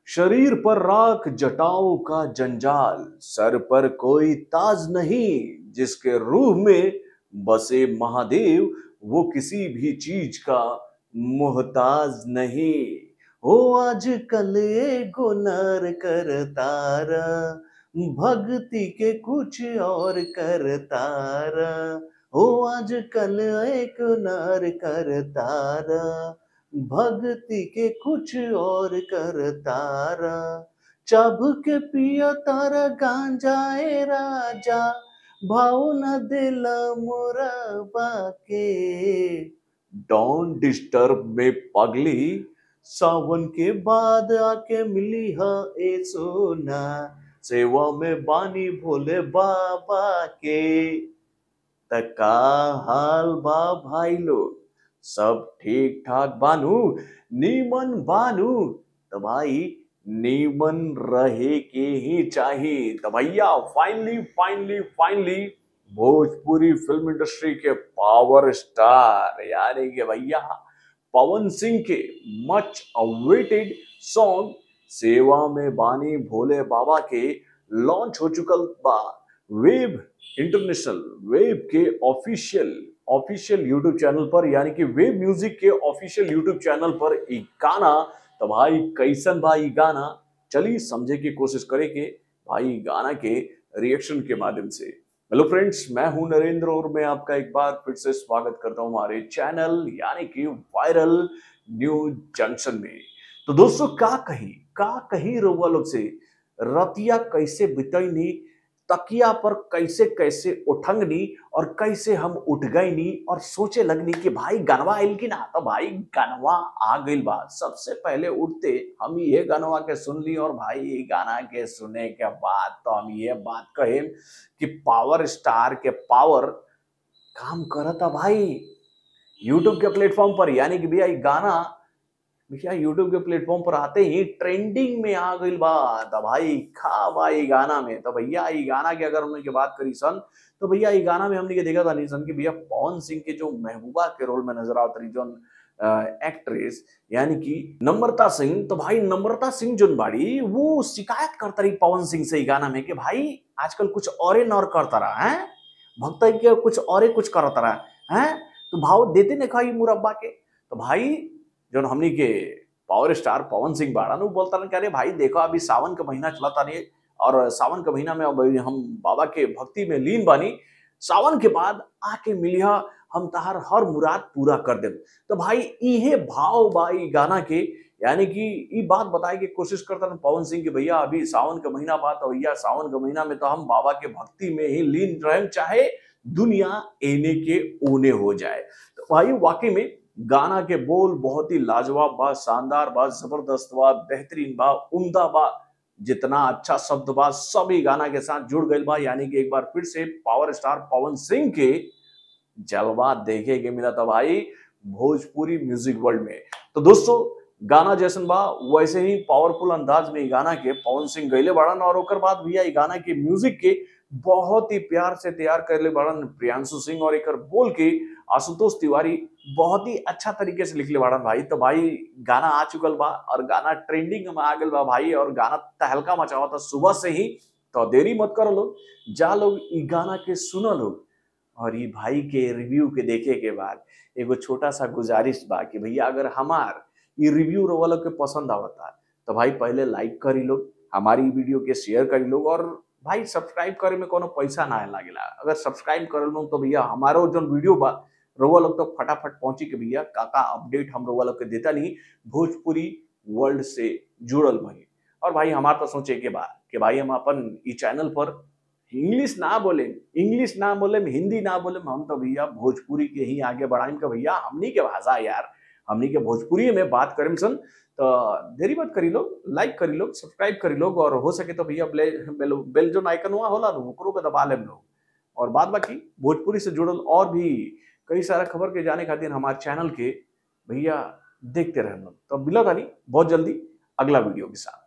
शरीर पर राख जटाओं का जंजाल सर पर कोई ताज नहीं जिसके रूह में बसे महादेव वो किसी भी चीज का मोहताज नहीं हो आजकल एगो नर कर तारा भक्ति के कुछ और कर तारा हो आजकल एक नर कर तारा भक्ति के कुछ और कर तारा चब के पिया तारा गांजाए राजा भाव न दिला मोरा बाके डोंट डिस्टर्ब में पगली सावन के बाद आके मिली हा ए सोना सेवा में बानी भोले बाबा के तका हाल बा भाई लोग सब ठीक ठाक बानू नीमन बानू तो भाई नीमन रहे के ही चाहिए तो भैया finally finally finally Bhojpuri film industry के पावर स्टार यानी कि भैया पवन सिंह के मच अवेटेड सॉन्ग सेवा में बानी भोले बाबा के लॉन्च हो चुकल बा वेब इंटरनेशनल वेब के ऑफिशियल ऑफिशियल यूट्यूब चैनल पर यानी कि वेब म्यूजिक के ऑफिशियल यूट्यूब चैनल पर एक गाना तो भाई कैसन भाई गाना चलिए समझे की कोशिश करे के भाई गाना के रिएक्शन के माध्यम से हेलो फ्रेंड्स मैं हूं नरेंद्र और मैं आपका एक बार फिर से स्वागत करता हूं हमारे चैनल यानी कि वायरल न्यूज जंक्शन में तो दोस्तों का कही का कही रउआ लोग से रतिया कैसे बितैनी तकिया पर कैसे कैसे उठंगनी और कैसे हम उठ गईनी और सोचे लगनी कि भाई गनवा आइल की ना तो भाई गनवा आ गइल बा सबसे पहले उठते हम ये गनवा के सुन ली और भाई ये गाना के सुने के बाद तो हम ये बात कहे कि पावर स्टार के पावर काम करता भाई यूट्यूब के प्लेटफॉर्म पर यानी कि भैया ये गाना भैया यूट्यूब के प्लेटफॉर्म पर आते ही ट्रेंडिंग में आ गई बात अब भाई खा भाई गाना में तो भैया ये गाना की अगर हमने की बात करी सन तो भैया ये गाना में हमने के देखा था नहीं सन कि भैया पवन सिंह के जो महबूबा के रोल में नजर आवत रही जो एक्ट्रेस यानी कि नम्रता सिंह तो भाई नम्रता सिंह जोन बाड़ी वो शिकायत करता रही पवन सिंह से ये गाना में कि भाई आजकल कुछ और नौर करता रहा है भक्त के कुछ और कुछ करता रहा है तो भाव देते ने कहा मुरब्बा के तो भाई जो हमनी के पावर स्टार पवन सिंह बाड़ा नु बोलता ना अरे भाई देखो अभी सावन का महीना चलाता नहीं और सावन का महीना में अब हम बाबा के भक्ति में लीन बानी सावन के बाद आके मिलिया हम तहार हर मुराद पूरा कर दे तो भाई इहे भाव बाई गाना के यानी कि ये बात बताए की कोशिश करता ना पवन सिंह की भैया अभी सावन का महीना बात तो भैया सावन का महीना में तो हम बाबा के भक्ति में ही लीन रहें चाहे दुनिया एने के ओने हो जाए तो भाई वाकई में गाना के बोल बहुत ही लाजवाब बा शानदार बा जबरदस्त बा बेहतरीन बा उम्दा बा जितना अच्छा शब्द बा सभी गाना के साथ जुड़ गई बा यानी कि एक बार फिर से पावर स्टार पवन सिंह के जलवा देखे के मिला था भाई भोजपुरी म्यूजिक वर्ल्ड में तो दोस्तों गाना जैसन बा वैसे ही पावरफुल अंदाज में गाना के पवन सिंह गैले बाड़न और ओकर बाद भैया गाना के म्यूजिक के बहुत ही प्यार से तैयार कर ले बाड़न प्रियांशु सिंह और एक बोल के आशुतोष तिवारी बहुत ही अच्छा तरीके से लिखले बाड़न भाई तो भाई गाना आ चुकल बा और गाना ट्रेंडिंग में आ गल बा भाई और गाना तहलका मचावा था सुबह से ही तो देरी मत करो लोग जा लोग ई गाना के सुनो लोग और ये भाई के रिव्यू के देखे के बाद एगो छोटा सा गुजारिश बा कि भैया अगर हमार ये रिव्यू रोवा लोग के पसंद आवता तो भाई पहले लाइक करी लोग हमारी वीडियो के शेयर करी लोग और भाई सब्सक्राइब करे में कोनो पैसा ना लागेला अगर सब्सक्राइब कर लो तो भैया हमारो जो वीडियो बा रोवा लोग तो फटाफट पहुंची के भैया काका अपडेट हम रोवा लोग के देता नहीं भोजपुरी वर्ल्ड से जुड़ल भाई और भाई हमार तो सोचे के बाद कि भाई हम अपन ई चैनल पर इंग्लिश ना बोले इंग्लिश ना बोले हिंदी ना बोले हम तो भैया भोजपुरी के ही आगे बढ़ाएं का भैया हमनी के भाषा यार हमनी के भोजपुरी में बात करें सन तो देरी मत करी लोग लाइक करी लोग सब्सक्राइब करी लोग और हो सके तो भैया बेल बेल जो आइकन हुआ होला ना ओकरो के दबा लेम लोग और बाद बाकी भोजपुरी से जुड़ल और भी कई सारा खबर के जाने खातिर हमारे चैनल के भैया देखते रहे लोग तो मिला था नहीं बहुत जल्दी अगला वीडियो के साथ